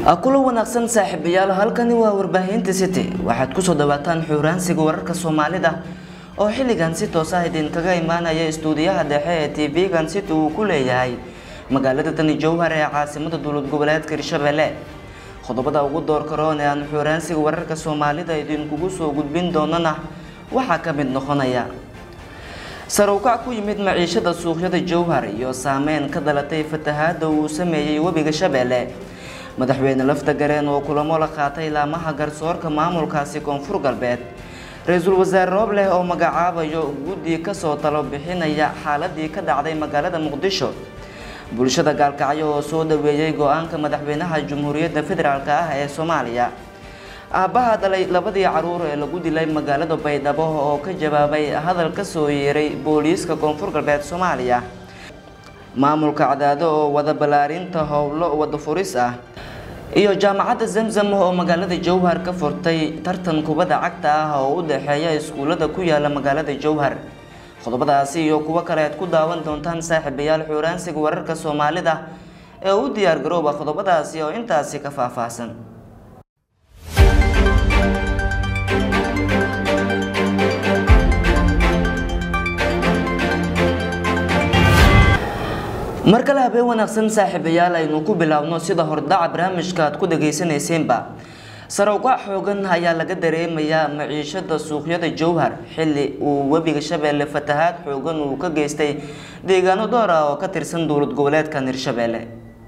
kulo wanaagsan saaxiibayaal halkani waa warbaahinta city waxaad kusoo dhawaataan xuuraansiga wararka soomaalida oo xilligan si toos ah idinkaga imaanaya istuudiyaha dhexe ee tv-gan city uu ku leeyahay magaalada tani jowhar ee caasimada dowlad goboleedka hirshabelle qodobada ugu doorka roon ee aan xuuraansiga wararka soomaalida idinkugu soo gudbin doonana waxaa ka mid noqonaya sarowkac ku yimid maciishada suuqyada jowhar iyo saameyn ka dhalatay fatahaada uu sameeyey webiga shabeelle madaxweyne lafta gareen oo kulamo la qaatay laamaha garsoorka maamulkaasi koonfur galbeed ra-iisul wasaare roobleh oo magacaabayo guddi kasoo talo bixinaya xaaladii ka dhacday magaalada muqdisho bulshada gaalkacyo oo soo dhaweeyey go-aanka madaxweynaha jamhuuriyadda federaalk ah ee soomaaliya aabbaha dhalay labadii caruur ee lagu dilay magaalada baydhabo oo ka jawaabay hadal ka soo yeeray booliiska koonfur galbeed soomaaliya maamulka cadaado oo wada ballaarinta howlo wada furis ah iyo jaamacadda zamzam oo magaalada jowhar ka furtay tartan kubadda cagta ah oo u dhexeeya iskuullada ku yaala magaalada jowhar qodobadaasi iyo kuwo kale aad ku daawan doontaan saaxiibayaal xuuraansiga wararka soomaalida ee u diyaar garooba qodobadaasi oo intaasi ka faahfaahsan mar kale habeen wanaagsan saaxiibayaal aynu ku biloawno sida hordhaca barnaamijka aad ku dhagaysanayseynba sarowkac xoogan ayaa laga dareemayaa maciishada suuqyada jowhar xilli uu webiga shabeelle fatahaad xoogan uu ka geystay deegaano door ah oo ka tirsan dowlad goboleedkan hirshabeelle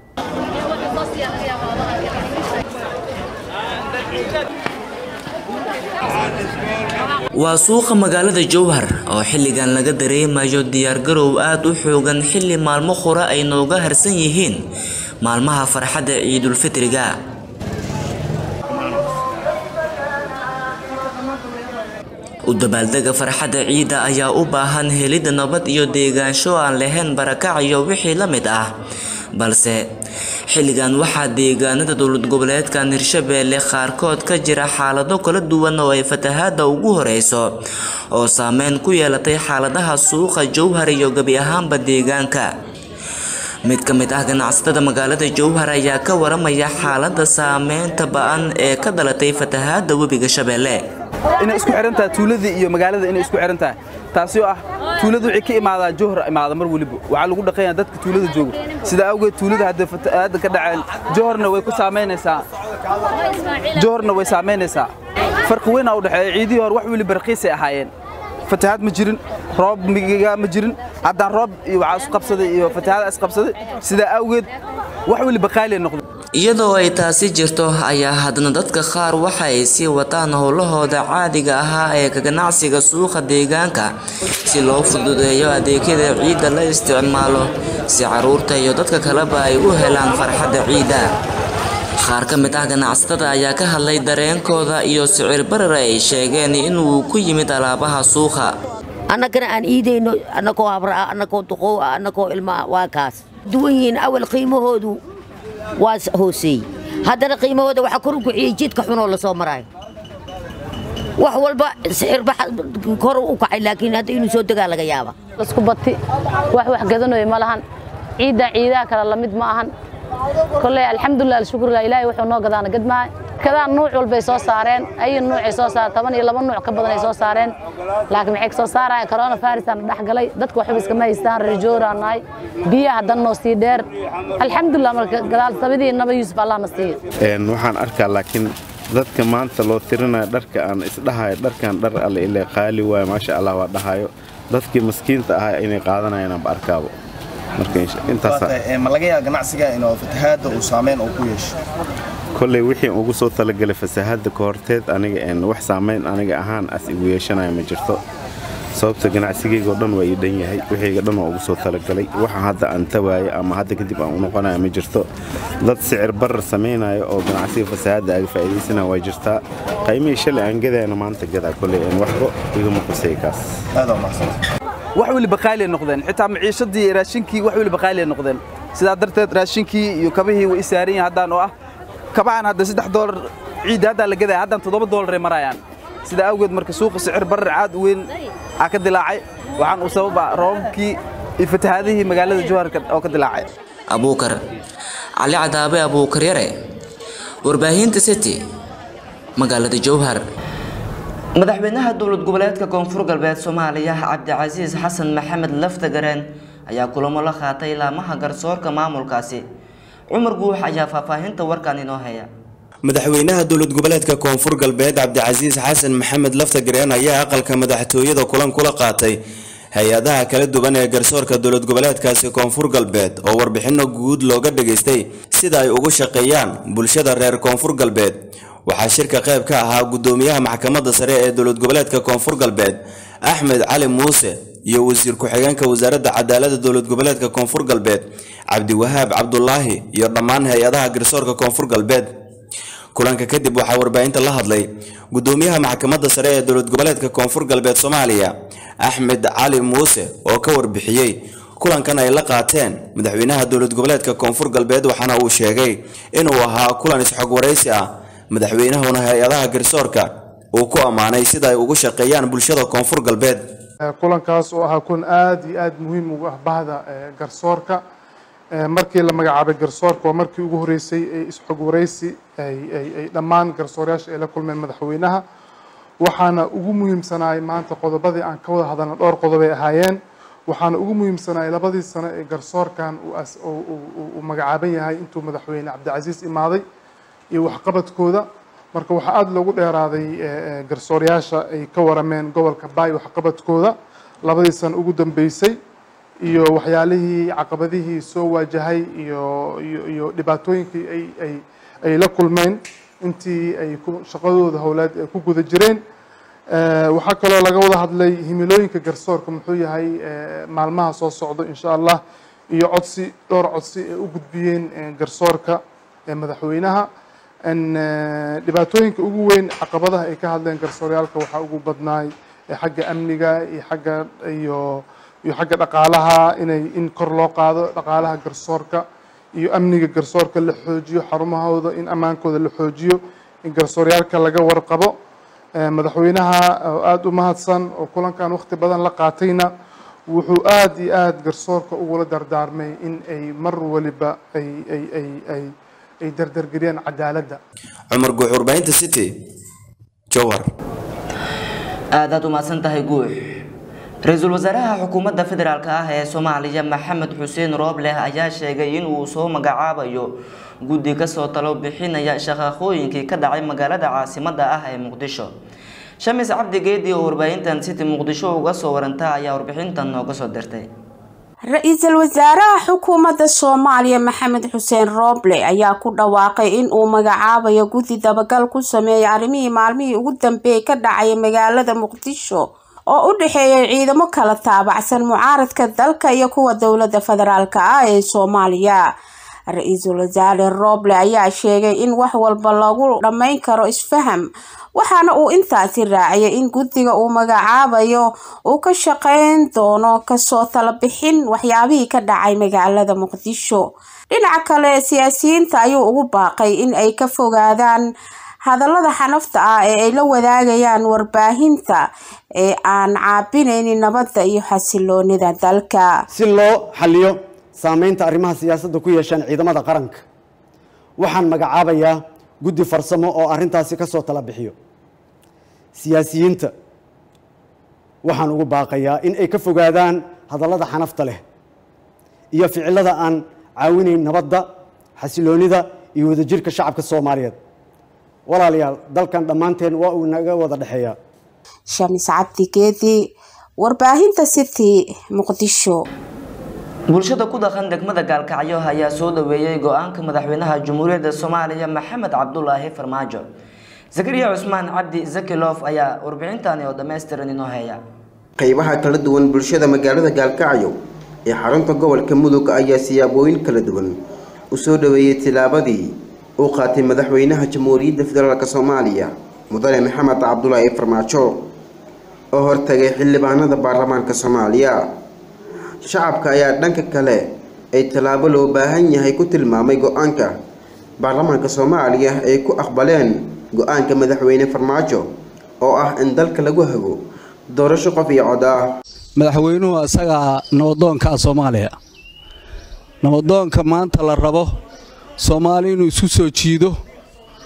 waa suuqa magaalada jowhar oo xilligan laga dareemayo diyaargarow aada u xoogan xilli maalmo qura ay nooga harsan yihiin maalmaha farxadda ciidulfitriga u dabaaldega farxadda ciidda ayaa u baahan helidda nabad iyo deegaansho aan lahayn barakac iyo wixii la mid ah balse xilligan waxaa deegaanada dowlad goboleedkan hirshabeelle qaarkood ka jira xaalado kala duwan oo ay fatahaada ugu horeyso oo saameyn ku yeelatay xaaladaha suuqa jowhar iyo gebi ahaanba deegaanka mid ka mid ah ganacsatada magaalada jowhar ayaa ka waramaya xaalada saameynta ba-an ee ka dhalatay fatahaada webiga shabeelle inay isku xiran tahay tuuladii iyo magaalada inay isku xiran tahay taasi oo ah tuuladu waxay ka imaadaan jowhar imaada mar weliba waxaa lagu dhaqayaa dadka tuulada jooga sida awgeed tuulada hadda fatahaada ka dhaceen jowharna way ku saamaynaysaa jowharna way saamaynaysaa farqi weyn aa u dhexeeya ciidihii hore wax weliba raqiisay ahaayeen fatahaad ma jirin roob migiga ma jirin haddaan roob iyo waxaa isqabsaday iyo fatahaada isqabsaday sidaa awgeed wax weliba qaaliya noqday iyadoo ay taasi jirto ayaa haddana dadka qaar waxa ay sii wataan howlahooda caadiga ahaa ee ka ganacsiga suuqa deegaanka si loo fududeeyo adeegyada ciidda la isticmaalo si caruurta iyo dadka kaleba ay u helaan farxadda ciidda qaar ka mid ah ganacsatada ayaa ka hadlay dareenkooda iyo sicir barar ay sheegeen inuu ku yimid alaabaha suuqa annagana aan iidayno annagoo habraa annagoo duqow ah annagoo ilmaa waa kaas duwan yihiin awal qiimahoodu waa hooseeyey haddana qiimahooda waxaa kor u kiciyey jidka xunoo la soo maraayo wax walba sicirba kor u kacay laakiin hadda inuu soo degaa laga yaaba isku bati wax wax gadanayo ma lahan ciidda ciidaha kale lamid ma ahan kolley alxamdulilah alshukrilah ilaahay wuxuu noo gadaana gadmaayo kadaan nuuc walbay soo saareen ayi nuucay soo saareen toban iyo laba nuuc ka badan ay soo saareen laakiin maxay soo saarayaan corona virusaan dhex galay dadka waxba iskama haystaan reejooraan nahay biyaha haddan noo sii dheer alxamdulilah marka gadaal sabidii naba yuusuf allah na siiyo waxaan arkaa laakiin dadka maanta loo tirinayo dharka aan isdhahayo dharkan dhar alle ile qaali waayo maasha allah waa dhahayo dadkii maskiinta ahaa inay qaadanayaan aanba arkaabo ma laga yaaba ganacsiga inuu fatahaadda uu saameyn uu ku yeesho kolley wixii ugu soo talagalay fasahaadda ka horteed aniga wax saamayn aniga ahaan as igu yeeshanaya ma jirto sababta ganacsigaygo dhan waa ii dhan yahay wixiyga dhan waa ugu soo talagalay waxa hadda aan tawaayo ama hadda kadib aan u noqonaya ma jirto dad sicir barar samaynayo oo ganacsiga fasahaadda aga faa'iidaysanaya waa jirtaa qaymihii shalay aan gadayana maanta gadaa kolley waxba igama qusay kaas aad waa mahadsan wax weliba qaaliya noqdeen xitaa maciishadii iyo raashinkii wax weliba qaaliya noqdeen sidaa darteed raashinkii iyo kabihii way isaaran yihin haddaan oo ah kabahan hadda saddex doolar ciidda haddaan la gadaya haddaan toddoba doolaray marayaan sidaa awgeed marka suuqa sicir barar caad u weyn aa ka dilaacay waxaan u sababa roobabkii iyo fatahaadihii magaalada jowharka oo ka dilaacay abuukar cali cadaabe abuukar yare warbaahinta city magaalada jowhar madaxweynaha dowlad goboleedka koonfur galbeed soomaaliya cabdicasiis xasan maxamed laftagareen ayaa kulamo la qaatay laamaha garsoorka maamulkaasi cumar guux ayaa faahfaahinta warkan inoo haya madaxweynaha dowlad goboleedka koonfur galbeed cabdicasiis xasan maxamed laftagareen ayaa aqalka madaxtooyada kulan kula qaatay hay-adaha kala duwan ee garsoorka dowlad goboleedkaasi koonfur galbeed oo warbixino guud looga dhageystay sida ay ugu shaqeeyaan bulshada reer koonfur galbeed waxaa shirka qayb ka ahaa gudoomiyaha maxkamadda sare ee dowlad goboleedka koonfur galbeed axmed cali muuse iyo wasiir ku-xigeenka wasaaradda cadaalada dowlad goboleedka koonfur galbeed cabdiwahaab cabdulaahi iyo dhammaan hay-adaha garsoorka koonfur galbeed kulanka kadib waxaa warbaahinta la hadlay gudoomiyaha maxkamadda sare ee dowlad goboleedka koonfur galbeed soomaaliya axmed cali muuse oo ka warbixiyey kulankan ay la qaateen madaxweynaha dowlad goboleedka koonfur galbeed waxaana uu sheegay inuu ahaa kulan isxog waraysi ah madaxweynahuna hay-adaha garsoorka uu ku ammaanay sida ay ugu shaqeeyaan bulshada koonfur galbeed kulankaas oo ahaa kulan aada iyo aada muhiim ugu ah bahda garsoorka markii la magacaabay garsoorka waa markii ugu horeysay ee isxog waraysi ay dhammaan garsoorayaasha ay la kulmeen madaxweynaha waxaana ugu muhiimsanaay maanta qodobadii aan ka wada hadalna dhowr qodobay ahaayeen waxaana ugu muhiimsanaay labadii sano ee garsoorkan uu magacaaban yahay intuu madaxweyne cabdicasiis imaaday iyo waxqabadkooda marka waxaa aada loogu dheeraaday garsoorayaasha ay ka warameen gobolka baay waxqabadkooda labadii sano ugu dambeysay iyo waxyaalihii caqabadihii soo waajahay iyo iyo iyo dhibaatooyinkii ay ay ay la kulmeen intii ay ku shaqadooda howleed ay ku guda jireen waxaa kaloo laga wada hadlay himilooyinka garsoorka muxuu yahay maalmaha soo socdo insha allah iyo codsi dhowr codsi ay u gudbiyeen garsoorka madaxweynaha dhibaatooyinka ugu weyn caqabadaha ay ka hadleen garsooryaalka waxaa ugu badnaay xagga amniga iyo xagga iyo iyo xagga dhaqaalaha inay in kor loo qaado dhaqaalaha garsoorka iyo amniga garsoorka la xoojiyo xarumahooda in ammaankooda la xoojiyo in garsooryaalka laga warqabo madaxweynaha oo aada u mahadsan oo kulankan waqti badan la qaatayna wuxuu aada iyo aada garsoorka ugula dardaarmay in ay mar waliba ay ay ay ay ay dardargeliyaan cadaaladda cumar guux warbaahinta city jowhar aadaad u mahadsan tahay guux ra-iisul wasaaraha xukuumadda federaalk ah ee soomaaliya maxamed xuseen roobleh ayaa sheegay in uu soo magacaabayo guddi kasoo talo bixinaya shaqaqooyinkii ka dhacay magaalada caasimadda ah ee muqdisho shamis cabdi geedi oo warbaahintan city muqdisho uga soo waranta ayaa warbixintan nooga soo dirtay ra-iisul wasaaraha xukuumadda soomaaliya maxamed xuseen rooble ayaa ku dhawaaqay in uu magacaabayo guddi dabagal ku sameeya arrimihii maalmihii ugu dambeeyay ka dhacaya magaalada muqdisho oo u dhexeeyay ciidamo kala taabacsan mucaaradka dalka iyo kuwa dowladda federaalk ah ee soomaaliya ra-iisul wasaare rooble ayaa sheegay in wax walba lagu dhammayn karo isfaham waxaana uu intaasi raaciyay in guddiga uu magacaabayo uu ka shaqeyn doono kasoo talabixin waxyaabihii ka dhacay magaalada muqdisho dhinaca kale siyaasiyiinta ayuu ugu baaqay in ay ka fogaadaan hadallada xanafta ah ee ay la wadaagayaan warbaahinta ee aan caabinaynin nabadda iyo xasiloonida dalka si loo xaliyo saameynta arrimaha siyaasadda ku yeeshaan ciidamada qaranka waxaan magacaabayaa guddi farsamo oo arrintaasi ka soo tala bixiyo siyaasiyiinta waxaan ugu baaqayaa in ay ka fogaadaan hadallada xanafta leh iyo ficilada aan caawinayn nabadda xasiloonida iyo wadajirka shacabka soomaaliyeed walaalayaal dalkan dhammaanteen waa uu naga wada dhexeeyaa shamis cabdi geedi warbaahinta city muqdisho bulshada ku dhaqan degmada gaalkacyo ayaa soo dhaweeyey go-aanka madaxweynaha jamhuuriyadda soomaaliya maxamed cabdulaahi farmaajo zakariya cusmaan cabdi zakilof ayaa warbixintani oo dhammaystiran inoo heeya qaybaha kala duwan bulshada magaalada gaalkacyo ee xarunta gobolka mudug ayaa siyaabooyin kala duwan u soo dhaweeyey tilaabadii uu qaatay madaxweynaha jamhuuriyadda federaalk soomaaliya mudane maxamed cabdulaahi farmaajo oo hortagay xildhibaanada baarlamaanka soomaaliya shacabka ayaa dhanka kale ay tallaabo loo baahan yahay ku tilmaamay go-aanka baarlamaanka soomaaliya ay ku aqbaleen go-aanka madaxweyne farmaajo oo ah in dalka lagu hago doorasho qof iyo cod ah madaxweynuhu isagaa nabadoonka soomaaliya nabadoonka maanta la rabo soomaali inuu isu soo jiido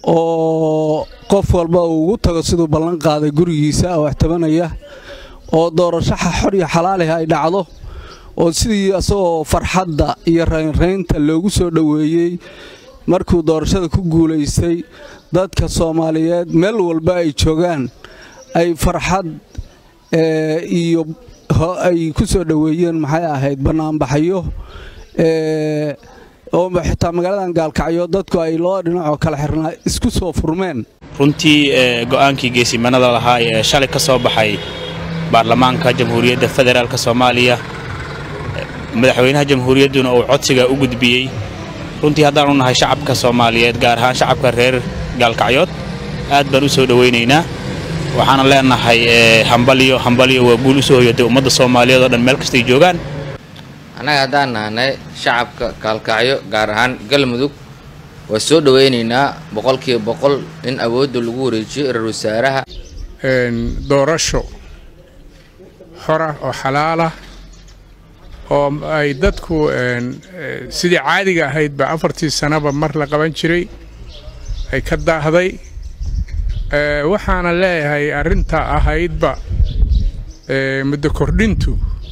oo qof walba uu ugu tago siduu ballan qaaday gurigiisa oo ixtibanaya oo doorashaxa xor iyo xalaaliha ay dhacdo oo sidii asagoo farxadda iyo raynraynta loogu soo dhoweeyey markuu doorashada ku guulaystay dadka soomaaliyeed meel walba ay joogaan ay farxad iyo ay ku soo dhoweeyeen maxay ahayd bannaanbaxyo oo xitaa magaaladan gaalkacyo dadku ay laba dhinacoo kala xirnaa isku soo furmeen runtii go'aankii geesimanada lahaa ee shalay ka soo baxay baarlamaanka jamhuuriyadda federaalk soomaaliya madaxweynaha jamhuuriyadduna uu codsiga u gudbiyey runtii haddaanu nahay shacabka soomaaliyeed gaar ahaan shacabka reer gaalkacyood aad baan u soo dhowaynaynaa waxaana leenahay hambalyo hambalyo waa guul u soo hoyatay ummadda soomaaliyeed oo dhan meel kastay joogaan annaga haddaan nahnay shacabka gaalkacyo gaar ahaan galmudug waa soo dhowaynaynaa boqolkiiba boqol in awoodda lagu wareejiyo ra-iisul wasaaraha doorasho xora oo xalaalah oo ay dadku sidii caadiga ahaydba afartii sanaba mar la qaban jiray ay ka daahday waxaana leeyahay arrinta ahaydba muddo kordhintu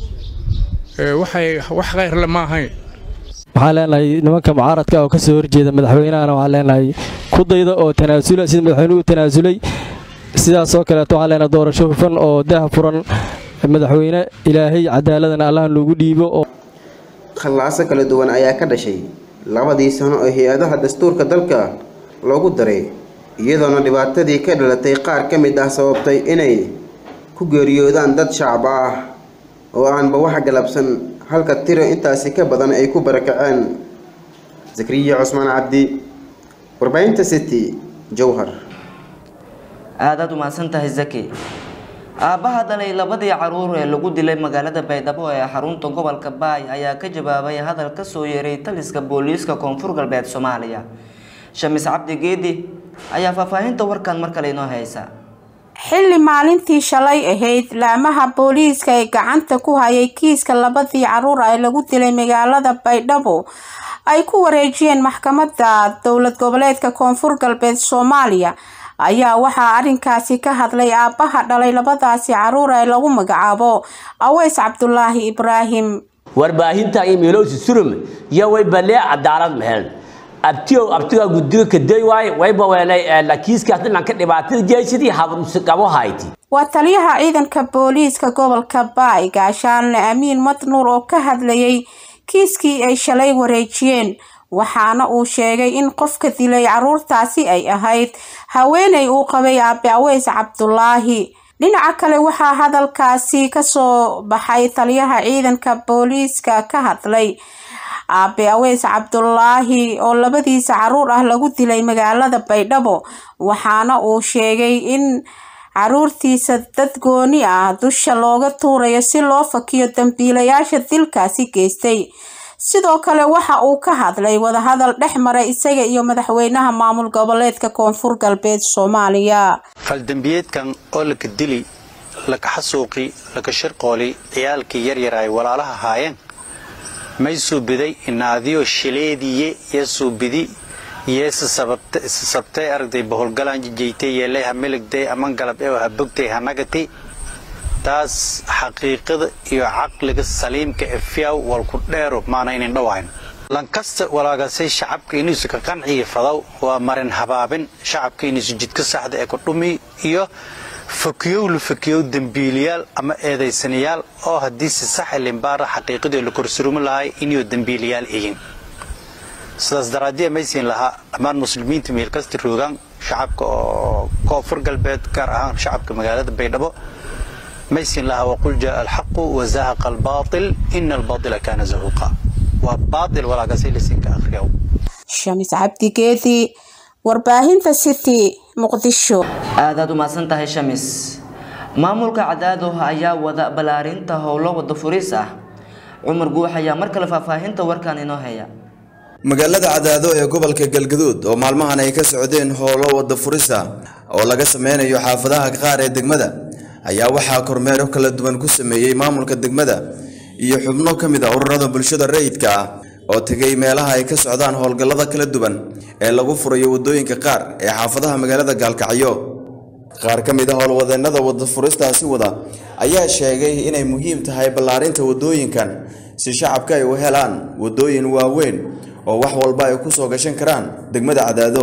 waxay wax khayrle ma ahayn waxaan leenahay nimanka mucaaradka oo ka soo horjeeda madaxweynahana waxaan leenahay ku dayda oo tanaasula sida madaxweynuhu tanaasulay sidaasoo kaleeto waxaan leenahay doorasho hufan oo daha furan madaxweyne ilaahay cadaaladana allahan loogu dhiibo oo khallaaso kala duwan ayaa ka dhashay labadii sano oo hay-adaha dastuurka dalka loogu daray iyadoona dhibaatadii ka dhalatay qaar ka mid ah sababtay inay ku geeriyoodaan dad shacab ah oo aanba wax galabsan halka tiro intaasi ka badan ay ku barakaceen zakriya cusmaan cabdi warbaahinta city jowhar aadaad u mahadsan tahay zaki aabbaha dhalay labadii caruur ee lagu dilay magaalada baydhabo ee xarunta gobolka baay ayaa ka jawaabay hadal ka soo yeeray taliska booliiska koonfur galbeed soomaaliya shamis cabdi geedi ayaa faahfaahinta warkan mar kale inoo haysa xilli maalintii shalay ahayd laamaha booliiska ee gacanta ku hayay kiiska labadii caruur ee lagu dilay magaalada baydhabo ay ku wareejiyeen maxkamadda dowlad goboleedka koonfur galbeed soomaaliya ayaa waxaa arrinkaasi ka hadlay aabbaha dhalay labadaasi caruur ee lagu magacaabo aweys cabdulaahi ibraahim warbaahinta imeelowsi surum iyo way balee cadaalad mehel abtiyow abtigaa guddiga kaday waaye wayba weelay lakiiskaas dhinanka dhibaatada jeesidii habrusi qabo hayti waa taliyaha ciidanka booliiska gobolka baay gaashaanle amiin madnuur oo ka hadlayay kiiskii ay shalay wareejiyeen waxaana uu sheegay in qofka dilay caruurtaasi ay ahayd haweeney uu qabay aabe aweys cabdulaahi dhinaca kale waxaa hadalkaasi kasoo baxay taliyaha ciidanka booliiska ka hadlay aabe aweys cabdulaahi oo labadiisa caruur ah lagu dilay magaalada baydhabo waxaana uu sheegay in caruurtiisa dad gooni ah dusha looga tuurayo si loo fakiyo dambiilayaasha dilkaasi geystay sidoo kale waxa uu ka hadlay wadahadal dhex maray isaga iyo madaxweynaha maamul goboleedka koonfur galbeed soomaaliya faldambiyeedkan oo laka dili laka xasuuqi laka shirqooli ciyaalkii yaryar ay walaalaha haayeen may suubiday inaadiyo shileediye yee suubidi yeese sabtay aragtay boholgalaan jijaytay yeelay ha miligday aman galab ee ha bogtay ha nagatay taas xaqiiqada iyo caqliga saliimka ee fiyaw walku dheero maana inin dhawayn lankasta walaagasay shacabka inuusu ka qanciya fadaw waa marin habaabin shacabka inuusu jidka saxda ee ku dhumi iyo fakiyow la fakiyow dembiiliyaal ama eedaysanayaal oo haddii si sax limbaara xaqiiqadii la korsurumi lahay inuu dembiiliyaal ihin sidaas daraaddiya maysiin lahaa dhammaan muslimiinta meelkasta roogaan shacabka oo koonfur galbeed gaar ahaan shacabka magaalada baydhabo maysiin lahaa waqul jaa alxaqu wazahaqa albaatil ina albaatila kaana zahuuqa waa baatil walaagasay lisinka akhriyaw shamis cabdigeedi warbaahinta city muqdisho aadaad u mahadsan tahay shamis maamulka cadaado ayaa wada ballaarinta howlo wada furis ah cumar guux ayaa mar kale faahfaahinta warkan inoo haya magaalada cadaado ee gobolka galgaduud oo maalmahan ay ka socdeen howlo wada furisa oo laga sameynayo xaafadaha qaar ee degmada ayaa waxaa kormeero kala duwan ku sameeyey maamulka degmada iyo xubno ka mid a ururada bulshada rayidka ah oo tegay meelaha ay ka socdaan howlgallada kala duwan ee lagu furayo waddooyinka qaar ee xaafadaha magaalada gaalkacyo qaar ka mid a howlwadeennada wadda furistaasi wada ayaa sheegay inay muhiim tahay ballaarinta waddooyinkan si shacabka ay u helaan waddooyin waaweyn oo wax walba ay ku soo gashan karaan degmada cadaado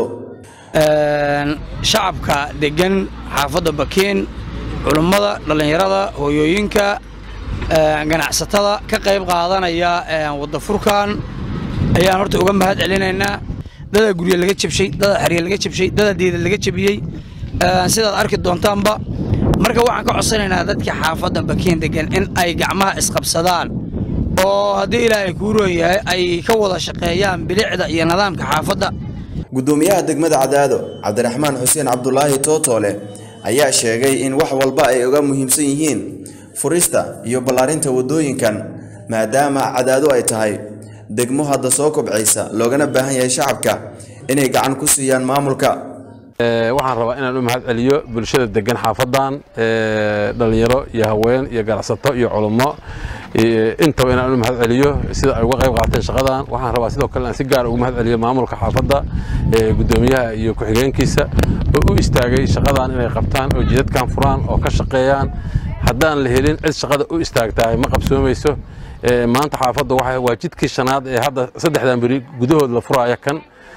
shacabka degan xaafadda bakiin culummada dhallinyarada hooyooyinka ganacsatada ka qayb qaadanaya wadafurkan ayaan horta uga mahad celinaynaa dada gurye laga jabshay dada xerye laga jabshay dada diida laga jabiyey sidaad arki doontaanba marka waxaan ka codsanaynaa dadka xaafadda bakiin degan in ay gacmaha isqabsadaan oo haddii ilaahay kuu roon yahay ay ka wada shaqeeyaan bilicda iyo nidaamka xaafadda gudoomiyaha degmada cadaado cabdiraxmaan xuseen cabdulaahi tootoole ayaa sheegay in wax walba ay uga muhiimsan yihiin furista iyo ballaarinta waddooyinkan maadaama cadaado ay tahay degmo hadda soo kobcaysa loogana baahan yahay shacabka inay gacan ku siiyaan maamulka waxaan rabaa inaan u mahad celiyo bulshada degan xaafadan dhalinyaro iyo haween iyo ganacsato iyo culummo intaba inaan u mahad celiyo sida ay uga qayb qaateen shaqadan waxaan rabaa sidoo kale inaan si gaar ugu mahad celiyo maamulka xaafadda gudoomiyaha iyo ku-xigeenkiisa oo u istaagay shaqadan inay qabtaan oo jidadkan furaan oo ka shaqeeyaan haddaan la helin cid shaqada u istaagtahay ma qabsoomayso maanta xaafadda waa jidkii shanaad ee hadda saddexdan beri gudahood la furaya kan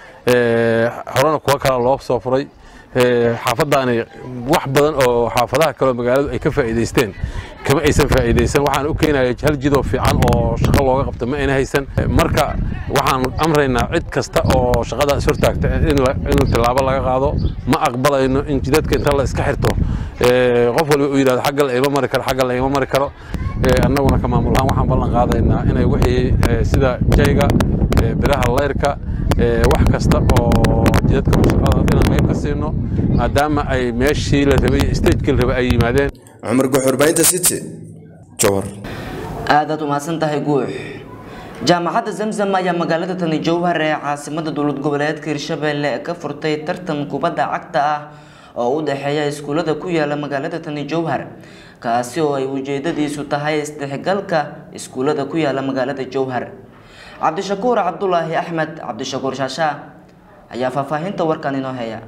horena kuwa kale loo soo furay xaafadaani wax badan oo xaafadaha kaleo magaaladu ay ka faa'iidaysteen kama aysan faa'iidaysan waxaan u keenaya hal jidoo fiican oo shaqo looga qabto ma ayna haysan marka waxaan amraynaa cid kasta oo shaqadaas hortaagta in tilaabo laga qaado ma aqbalayno in jidadka inta la iska xirto qof walba uu yidhahdo xagga la ima mari karo xagga la ima mari karo annaguna ka maamul ahaan waxaan ballan qaadaynaa inay wixii sida jayga biraha layrka wax kasta oo jidadka shaqada inaan qayb ka siino maadaama ay meeshii la rabay stagekii la rabay ay yimaadeen cumar guxurbaynta city jowhar aadaad umahadsan tahay guux jaamacadda zamzam ayaa magaalada tani jowhar ee caasimada dowlad goboleedka hirshabelle ka furtay tartan kubadda cagta ah oo u dhexeeya iskuulada ku yaala magaalada tani jowhar kaasi oo ay ujeedadiisu tahay isdhexgalka iskuulada ku yaala magaalada jowhar cabdishakuur cabdulaahi axmed cabdishakuur shaashaa ayaa faahfaahinta warkan inoo heya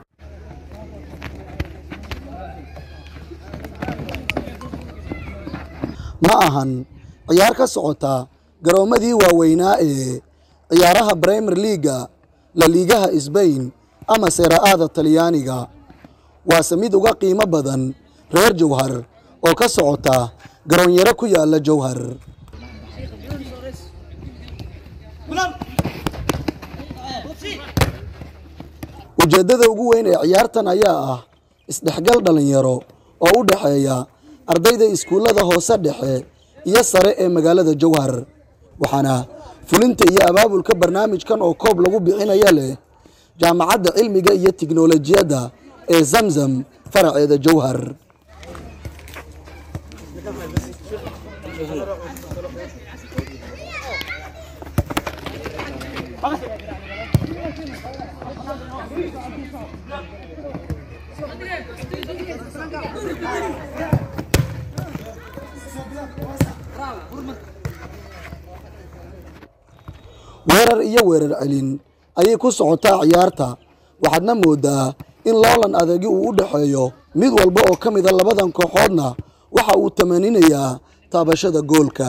ma ahan ciyaar ka socota garoomadii waaweynaa ee ciyaaraha brimer leaga la liigaha sbain ama seera-aada talyaaniga waase mid uga qiimo badan reer jowhar oo ka socota garoonyaro ku yaala jowhar ujeeddada ugu weyn ee ciyaartan ayaa ah isdhexgal dhallinyaro oo u dhexeeya ardayda iskuullada hoose dhexe iyo sare ee magaalada jowhar waxaana fulinta iyo abaabulka barnaamijkan oo koob lagu bixinaya leh jaamacadda cilmiga iyo tiknolojiyadda ee zamzam faraceeda jowhar weerar iyo weerar celin ayay ku socotaa ciyaarta waxaadna moodaa in loolan adagi uu u dhexeeyo mid walba oo ka mida labadan kooxoodna waxa uu tamaninayaa taabashada goolka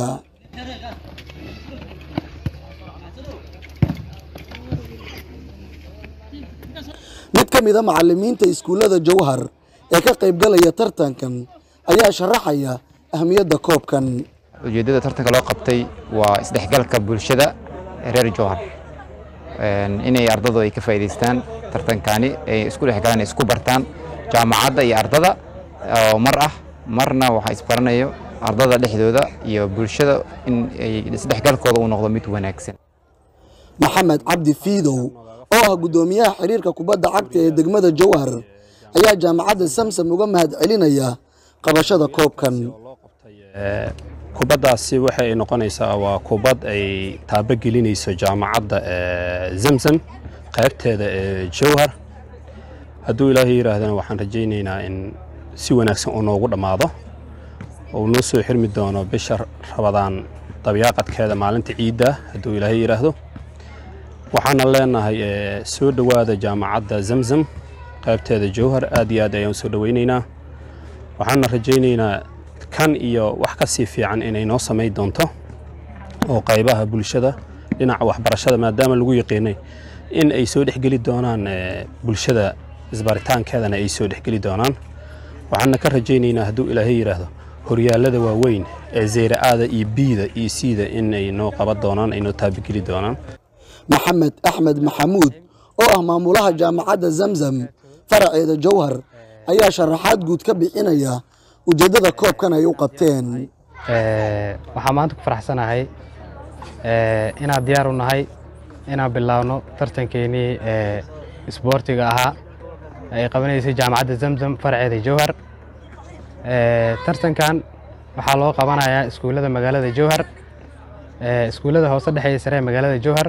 mid ka mida macalimiinta iskuullada jowhar ee ka qaybgalaya tartankan ayaa sharaxaya ahmiyadda koobkan ujeeddada tartanka loo qabtay waa isdhexgalka bulshada reer jowhar inay ardadu ay ka faa'iidaystaan tartankani ay isku dhexgalaan isku bartaan jaamacadda iyo ardada oo mar ah marna waxaa isbaranayo ardada dhexdooda iyo bulshada in ay isdhexgalkooda uu noqdo mid wanaagsan maxamed cabdi fiidow oo ah guddoomiyaha xiriirka kubadda cagta ee degmada jowhar ayaa jaamacadda samsam uga mahad celinaya qabashada koobkan kubaddaasi waxay noqonaysaa waa kubad ay taabogelinayso jaamacadda zamzam qaybteeda ee jowhar hadduu ilaahay yidhaahdana waxaan rajaynaynaa in si wanaagsan uu noogu dhammaado oo noo soo xirmi doono bisha rabadaan dabyaaqadkeeda maalinta ciidda hadduu ilaahay yidhaahdo waxaana leenahay soo dhowaada jaamacadda zamzam qaybteeda jowhar aad iyo aad ayaan soo dhoweynaynaa waxaana rajaynaynaa kan iyo wax ka sii fiican inay noo samayn doonto oo qaybaha bulshada dhinaca waxbarashada maadaama lagu yaqiinay in ay soo dhexgeli doonaan bulshada isbaritaankeedana ay soo dhexgeli doonaan waxaana ka rajaynaynaa hadduu ilaahay yidhaahdo horyaalada waaweyn ee zeyra-aada iyo biida iyo siida in ay noo qaban doonaan ay noo taabigeli doonaan maxamed axmed maxamuud oo ah maamulaha jaamacadda zamzam faraceeda jowhar ayaa sharaxaad guud ka bixinaya ujeeddada koobkan ay u qabteen waxaan maanta ku faraxsanahay inaan diyaar u nahay inaan bilaabno tartankeenii isboortiga ahaa ay qabanaysay jaamacadda zamzam faraceeda jowhar tartankan waxaa loo qabanayaa iskuullada magaalada jowhar iskuullada hoose dhexeeya sare ee magaalada jowhar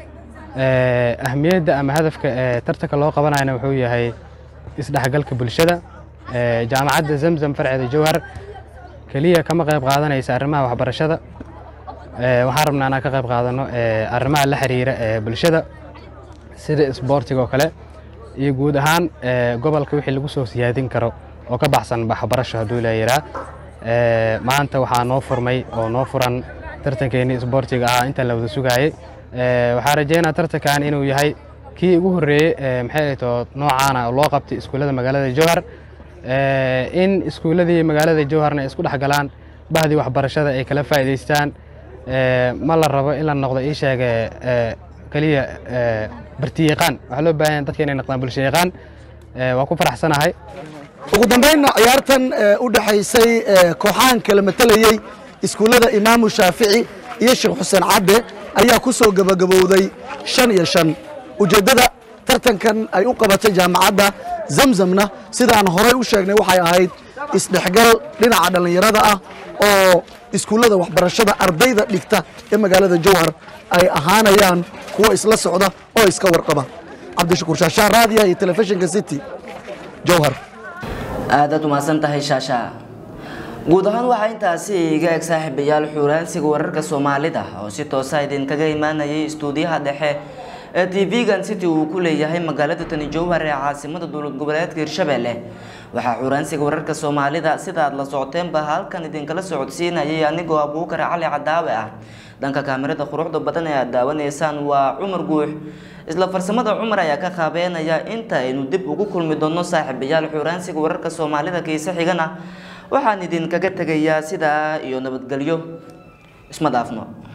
ahmiyadda ama hadafka tartanka loo qabanayana wuxuu yahay isdhexgalka bulshada jaamacadda zamzam farceeda jowhar keliya kama qayb qaadanaysa arrimaha waxbarashada waxaan rabnaa inaan ka qayb qaadano arrimaha la xiriira ee bulshada sida isboortiga oo kale iyo guud ahaan gobolka wixii lagu soo siyaadin karo oo ka baxsan waxbarasho hadduu leeyiraa maanta waxaa noo furmay oo noo furan tartankeenii isboortiga ahaa inta la wada sugaayey waxaa rajeynaa tartankan inuu yahay kii ugu horreeyey maxay to noocaana loo qabtay iskuullada magaalada jowhar in iskuulladii magaalada jowharna ay isku dhex galaan bahdii waxbarashada ay kala faa'iidaystaan ma la rabo in la noqdo ii sheege keliya bartiyaqaan waxaa loo baahan yahay dadka inay noqdaan bulsho yaqaan waa ku faraxsanahay ugu dambaynna ciyaartan u dhexaysay kooxahan kala matalayey iskuullada imaamu shaafici iyo sheekh xuseen cadde ayaa ku soo gebagabowday shan iyo shan ujeeddada tartankan ay u qabatay jaamacadda zamzamna sidaan horay u sheegnay waxay ahayd isdhexgal dhinaca dhallinyarada ah oo iskuullada waxbarashada ardayda dhigta ee magaalada jowhar ay ahaanayaan kuwa isla socda oo iska warqaba cabdishakuur shaashaa raadiya iyo telefishinka city jowhar aadaad umahadsan tahay shaasha guud ahaan waxaa intaasi iga eg saaxiibayaal xuuraansiga wararka soomaalida oo si toosa idinkaga imaanayay istuudiyaha dhexe ee tv-gan city uu ku leeyahay magaalada tani jowhar ee caasimada dowlad goboleedka hirshabelle waxaa xuuraansiga wararka soomaalida sida aad la socoteenba halkan idinkala socodsiinayay anigoo abuukar cali cadaawe ah dhanka kaamirada quruxda badan ee aad daawanaysaan waa cumar guux isla farsamada cumar ayaa ka qaabeenaya inta aynu dib ugu kulmi doono saaxiibayaal xuuraansiga wararka soomaalida kiise xigana waxaan idinkaga tegayaa sidaa iyo nabadgelyo isma dhaafno